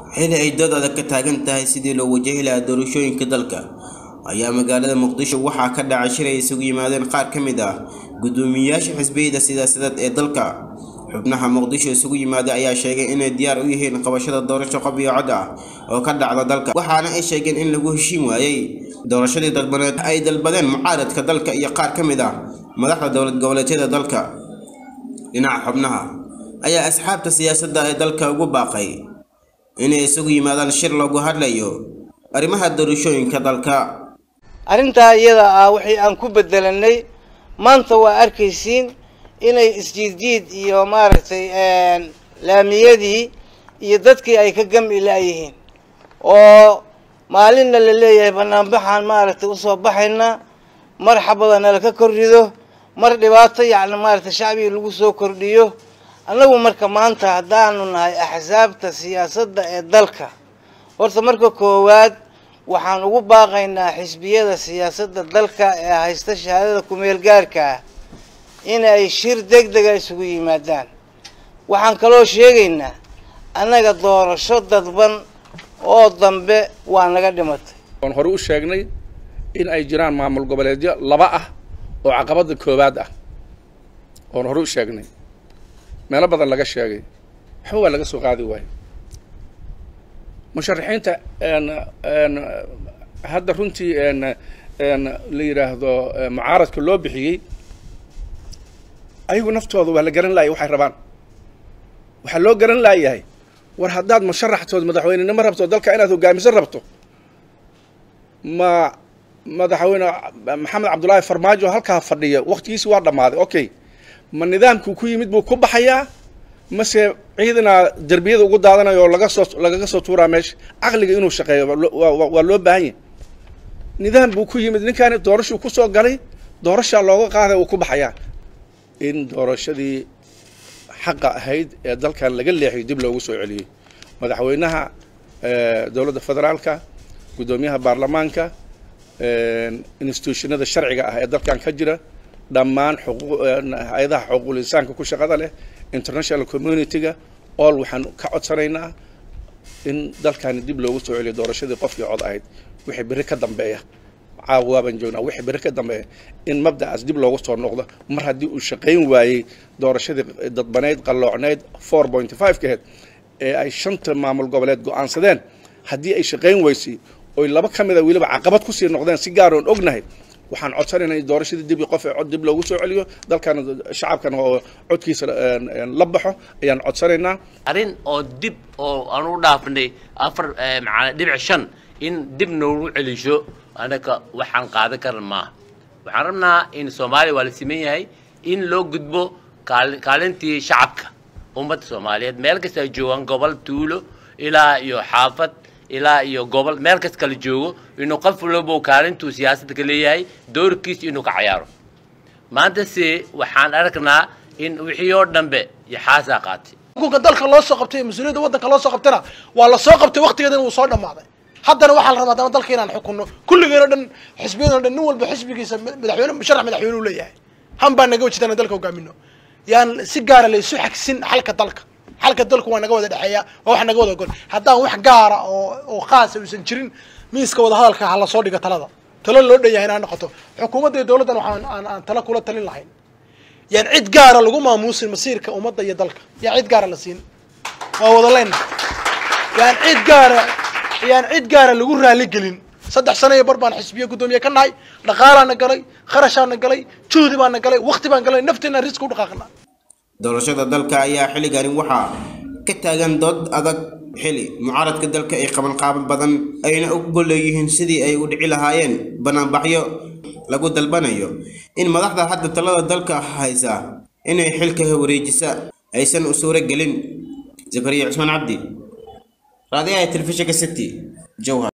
xili ay dood adag ka taagan tahay sidii loo wajahi lahaa doorashooyinka dalka ayaa magaalada muqdisho waxaa ka dhacay shir ay isugu yimaadeen qaar ka mid ah guddoomiyeyaasha xisbiyada siyaasadeed ee dalka xubnaha muqdisho isugu yimaaday ayaa sheegay inay diyaar u yihiin qabashada doorasho qof iyo cod ah oo ka dhacda dalka waxaana ay sheegeen in lagu heshiin waayey doorashadii dalbaneed ay dalbadeen mucaaradka dalka iyo qaar ka mid ah madaxda dowlad goboleedyada dalka dhinaca xubnaha ayaa asxaabta siyaasadda ee dalka ugu baaqay inay isugu yimaadaan shir loogu hadlayo arrimaha doorashooyinka dalka arrintaa iyada ah wixii aan ku bedelanay maanta waa arkaysiin inay isjiidjiid iyo maaragtay laamiyadii iyo dadkii ay ka gami laayihiin oo maalinna la leeyahay banaanbaxaan maaragtay usoo baxayna mar xabada nala ka kordhido mar dhibaato yacni maaragtay shacbigii lagu soo kordhiyo annagu marka maanta haddaanu nahay axsaabta siyaasadda ee dalka horta marka koowaad waxaan ugu baaqaynaa xisbiyada siyaasadda dalka ee haysta shahaadada kumeel gaarka ah inay shir deg dega isugu yimaadaan waxaan kaloo sheegaynaa annaga doorasho dadban oo dambe waa naga dhimatay waan hore u sheegnay in ay jiraan maamul goboleedyo laba ah oo caqabada koowaad ah oon hore u sheegnay meelo badan laga sheegay waxba waa laga soo qaadi waayo musharaxiinta hadda runtii la yidhaahdo mucaaradka loo bixiyey ayagu naftooda waa la garan laayay waxay rabaan waxaa loo garan laayahay war haddaad musharaxtood madaxweynenimo rabto dalka inaad hogaamiso rabto ma madaxweyne maxamed cabdullaahi farmaajo halkaa fadhiya waktigiisi waa dhammaaday okay ma nidaamkuu ku yimid buu ku baxayaa mase ciidana derbiyada ugu daadanayo oo laga soo lagaga soo tuuraa meesha caqliga inuu shaqeeyo waa loo baahan yahy nidaam buu ku yimid ninkaani doorashuu kusoo galay doorashaa looga qaaday uu ku baxayaa in doorashadii xaqa ahayd ee dalkan laga leexiyo dib loogu soo celiyey madaxweynaha dowladda federaalka guddoomiyaha baarlamaanka institutionada sharciga ah ee dalkan ka jira dhammaan hay-adaha xuquuqul insaanka ku shaqada leh international community-ga all waxaan ka codsanaynaa in dalkani dib loogu soo celiyo doorashadii qofkii cod ahayd wixii berri ka dambeeya caawa waabaan joognaa wixii berri ka dambeeya in mabda'aas dib loogu soo noqdo mar haddii uu shaqayn waayey doorashadii dadbaneyd qalloocneyd four point five ka aheyd ee ay shanta maamul goboleed go-aansadeen haddii ay shaqayn weysay oy laba ka mid a weliba caqabad kusii noqdeen si gaar oon ognahay waxaan codsanaynaa in doorashadii dib qof cod dib loogu soo celiyo dalkan shacabkan oo codkiisa la baxo ayaan codsanaynaa arrin oo dib oo aan u dhaafnay afar macana dhibic shan in dib noogu celisho anaga waxaan qaadan karan maaha waxaan rabnaa in soomaaliya waa la siman yahay in loo gudbo kaalintii shacabka ummadda soomaaliyeed meel kasta ay joogaan gobol tuulo ilaa iyo xaafad ilaa iyo gobol meel kas kala joogo inuu qof walbo kaalintuu siyaasadda ka leeyahay doorkiisa inuu ka cayaaro maanta se waxaan aragnaa in wixii oo dhanbe yaxaasaa qaatay xukunka dalka loo soo qabtay mas-uuliyadda waddanka loo soo qabtayna waa la soo qabtay waqtigeedana wuu soo dhammaaday haddana waxaa la rabaa haddana dalka inaan xukunno kulligeen o dhan xisbiyadoo dhan nin walba xisbigiisa madaxweyne musharax madaxweyne u leeyahay han baan naga wajidana dalka hogaamino yaan si gaara laysu xagsin xalka dalka xalka dalku waa naga wada dhexeeya waa wax naga wada gol haddaan wax gaara oo oo khaasa uusan jirin miiska wada hadalka ha lasoo dhiga talada talo loo dhan yahay inaan noqoto xukuumadda iyo dowladdan waxaan aan aan talo kula talin lahayn yaan cid gaara lagu maamuusin masiirka ummadda iyo dalka yaan cid gaara la siin waa wada leyna yaan cid gaara yaan cid gaara lagu raali gelin saddex sano iyo bar baan xisbiye guddoomiye ka nahay dhaqaalaana galay kharashaana galay juhdi baana galay wakti baan galay nafteena riska u dhaqaaqna doorashada dalka ayaa xilligani waxaa ka taagan dood adag xili mucaaradka dalka ay qaban qaaban badan ayna u golleeyihiin sidii ay u dhici lahaayeen banaanbaxyo lagu dalbanayo in madaxda hadda talada dalka haysa inay xilka wareejisa aysan u suuro gelin zakariya cusmaan cabdi raadiyaha telefishinka city jowhar